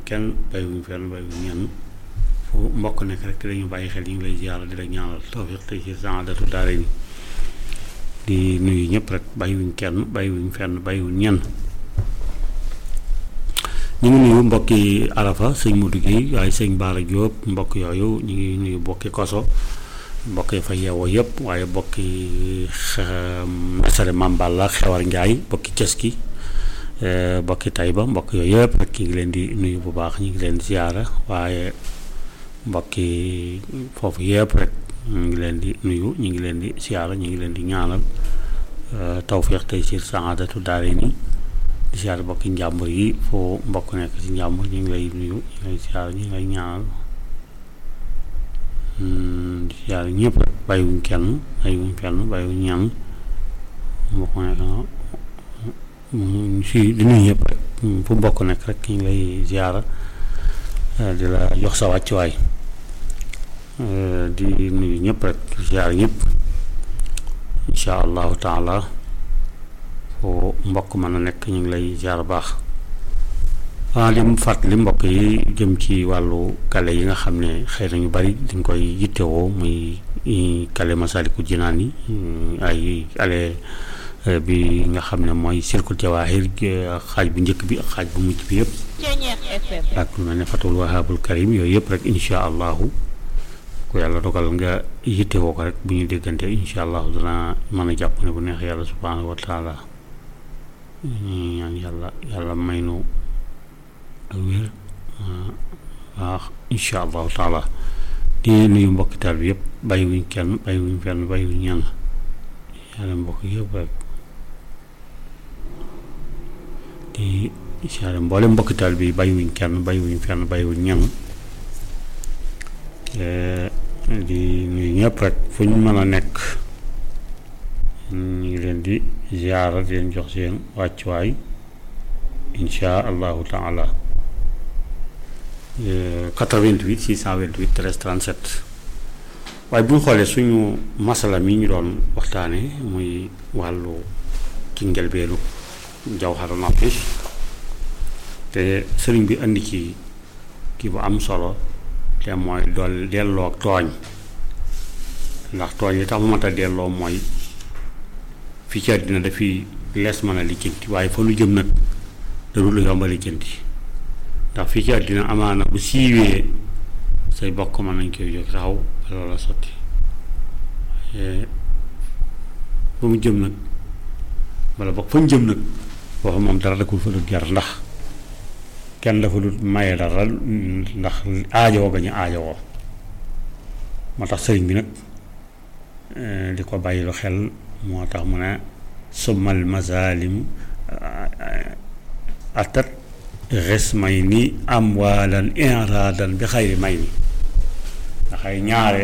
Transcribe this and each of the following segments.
kenn bàyyiwuñ fenn bàyyiwuñ ñenn fu mbokk nekk rek dañu bàyyi xel ñu ngi lay ziyaara di la ñaanal tawfiq tey ci saadatu daara ni di nuyu ñëpp rek bàyyiwuñ kenn bàyyiwuñ fenn bàyyiwuñ ñenn ñu ngi nuyu mbokki arafa sëñ Modou Guèye waaye sëñ Baara Diop mbokk yooyu ñu ngi nuyu mbokki koso mbokk yi fa yeewoo yëpp waaye mbokki mesare Mamballa xewar Njaay mbokki Ceski mbokki Tayba mbokk yooyu yëpp rek ñu ngi leen di nuyu bu baax ñu ngi leen ziyaara waaye mbokki foofu yëpp rek ñu ngi leen di nuyu ñu ngi leen di ziyaara ñu ngi leen di ñaanal tawfiq tey ci saadatu daare ni di ziyaara mbokki njàmbur yi foo mbokk nekk ci njàmbur ñu ngi lay nuyu ñu ngi lay ziyaara ñu ngi lay ñaanal di ziyaara ñëpp rek bàyyiwuñ kenn bàyyiwuñ kenn bàyyiwuñ ñenn mbokk nekk si di nuyu ñëpp rek fu mbokk nekk rek ñu ngi lay ziyaara di la jox sa wàccuwaay di nuyu ñëpp rek di ziyaara ñëpp incha allahu taala foo mbokk mën a nekk ñu ngi lay ziyaara baax waaw li mu fàttali mbokk yi jëm ci wàllu kale yi nga xam ne xëy na ñu bari dañ koy yittewoo muy kale Masaalikul Jinaan yi ay ale bi nga xam ne mooy Silkul Jawaahir xaaj bu njëkk bi ak xaaj bu mujj bi yëpp ak lu mel ne Fatul Wahabul Karim yooyu yëpp rek incha allahu ku yàlla dogal nga yittewoo ko rek bu ñu déggante incha allahu dana mën a jàpp ne bu neex yàlla subhaanahu wa taala ñaan yàlla yàlla may nu ak wér waaw incha allahu taala di nuyu mbokki taal bi yëpp bàyyiwuñ kenn bàyyiwuñ fenn bàyyiwuñ ñenn yàlla mbokk yëpp rek di siyaare mboole mbokki taal bi bàyyiwuñ kenn bàyyiwuñ fenn bàyyiwuñ ñenn di nuyu ñëpp rek fu ñu mën a nekk ñu ngi leen di ziyaara di leen jox seen wàccuwaay insha allahu taala 88 628 13 37 waaye bu ñu xoolee suñu masala mi ñu doon waxtaane muy wàllu ci njëlbeenu jawharu nafis te sëriñ bi indi ci kii bu am solo te mooy dool delloo ak tooñ ndax tooñ yi tax mu mat a delloo mooy fii ci àddina dafiy lees mën a lijjanti waaye fa lu jëm nag da dul yomb a lijjanti ndax fii ci àddina amaana bu siiwee say bokk mën nañ koy jóg taxaw ba loola sotti fa mu jëm nag wala bokk fa mu jëm nag foofu moom dara da ko fa dul jar ndax kenn dafa dul maye dara ndax aajowoo ga ñu aajowoo moo tax sëriñ bi nag di ko bàyyilu xel moo tax mu ne summal mazalim atat res may ni amwaalan inradan bi xayri may ni ndaxay ñaare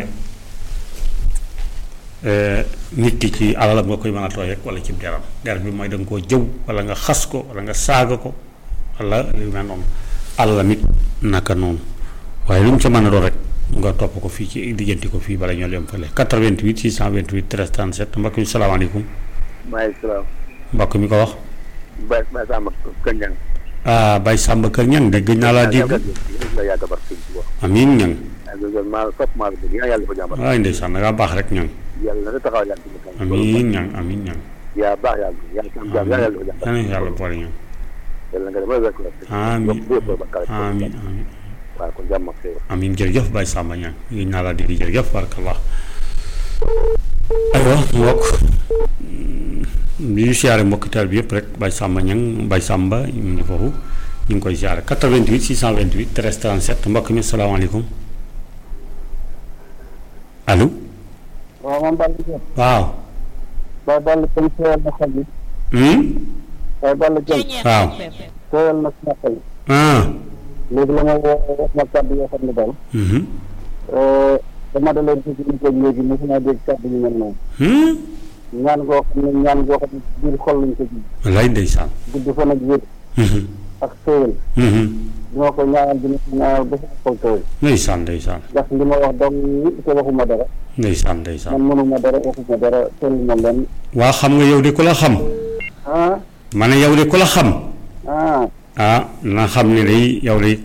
nit ki ci alalam nga koy mën a tooy rek wala ci deram der bi mooy da nga koo jëw wala nga xas ko wala nga saaga ko wala lu mel noonu alalam it naka noonu waaye lu mu ca mën a doon rek nga topp ko fii ci lijjanti ko fii bala ñoo dem fële 88 628 13 37 mbokk mi salaamaaleykum. maaleykum salaam. mbokk mi ko wax. Baye Baye Samba Kër Ñang. ah Baye Samba Kër Ñang de gëj naa laa dégg. amiin ñang. maa topp maa la bëgg yàlla dafa jàmbar. waay ndeysaan da ngaa baax rek ñang. yàlla na taxaw yàlla. amiin ñang amiin ñang. yaa baax yàlla yàlla sam jàmm yàlla dafa jàmbar. amiin yàlla boole ñang. yàlla nga dama wekk amiin amiin amiin. waaw kon jàmm ak xéewal. amiin jërëjëf Baye Samba ñang gëj naa laa dégg jërëjëf barakallah. aywa mbokk li ñu siyaare mbokki taal bi yëpp rek Baye Samba ñang Baye Samba ñu ngi foofu ñu ngi koy siyaare 88 628 13 37 mbokk mi salaamaaleykum allo. waaw man Balla Dieng. waaw. Baye Balla Dieng teewal na xol bi. Baye Balla Dieng. waaw. teewal na sama xol. ah. léegi la ma woo wax ma kàddu yoo xam ne daal. dama da leen dégg ñu ko léegi mosuma dégg kàddu yu mel noonu. ñaan goo xam ne ñaan goo xam ne biir xol lañ ko ji. wallaay ndeysaan. gudd fan ak wér. ak xéewal. dina ko ñaanal dina ko ñaanal ba sama xol tooy. ndeysaan ndeysaan. ndax li ma wax dong te waxuma dara. ndeysaan ndeysaan. man mënuma dara waxuma dara tollu ma leen. waa xam nga yow de ku la xam. ah. ma ne yow de ku la xam. ah. ah na xam ne day yow de